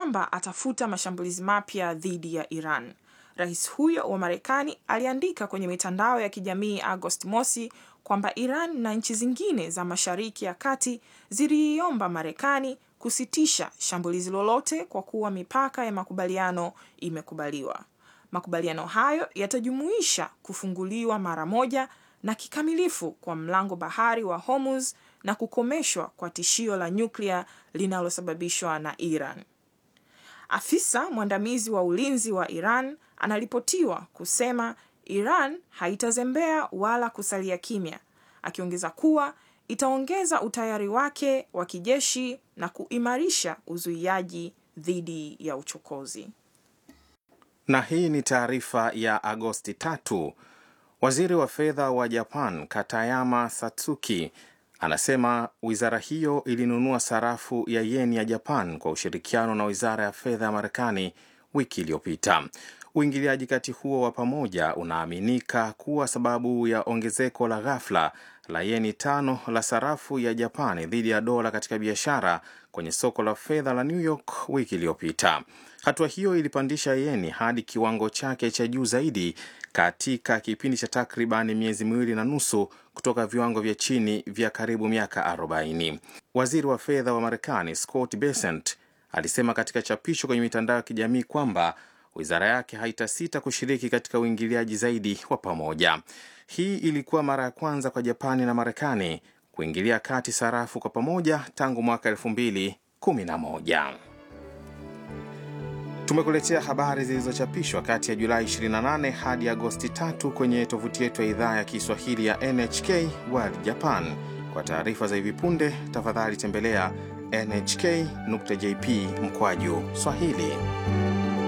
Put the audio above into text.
kwamba atafuta mashambulizi mapya dhidi ya Iran. Rais huyo wa Marekani aliandika kwenye mitandao ya kijamii Agosti mosi kwamba Iran na nchi zingine za Mashariki ya Kati ziliiomba Marekani kusitisha shambulizi lolote kwa kuwa mipaka ya makubaliano imekubaliwa. Makubaliano hayo yatajumuisha kufunguliwa mara moja na kikamilifu kwa mlango bahari wa Hormuz na kukomeshwa kwa tishio la nyuklia linalosababishwa na Iran. Afisa mwandamizi wa ulinzi wa Iran anaripotiwa kusema Iran haitazembea wala kusalia kimya, akiongeza kuwa itaongeza utayari wake wa kijeshi na kuimarisha uzuiaji dhidi ya uchokozi. Na hii ni taarifa ya Agosti tatu. Waziri wa fedha wa Japan Katayama Satsuki anasema wizara hiyo ilinunua sarafu ya yeni ya Japan kwa ushirikiano na wizara ya fedha ya Marekani wiki iliyopita. Uingiliaji kati huo wa pamoja unaaminika kuwa sababu ya ongezeko la ghafla la yeni tano la sarafu ya Japani dhidi ya dola katika biashara kwenye soko la fedha la New York wiki iliyopita. Hatua hiyo ilipandisha yeni hadi kiwango chake cha juu zaidi katika kipindi cha takriban miezi miwili na nusu kutoka viwango vya chini vya karibu miaka 40. Waziri wa fedha wa Marekani Scott Bessent alisema katika chapisho kwenye mitandao ya kijamii kwamba wizara yake haitasita kushiriki katika uingiliaji zaidi wa pamoja. Hii ilikuwa mara ya kwanza kwa Japani na Marekani kuingilia kati sarafu kwa pamoja tangu mwaka 2011. Tumekuletea habari zilizochapishwa kati ya Julai 28 hadi Agosti 3 kwenye tovuti yetu ya idhaa ya Kiswahili ya NHK World Japan. Kwa taarifa za hivi punde, tafadhali tembelea nhk.jp mkwaju Swahili.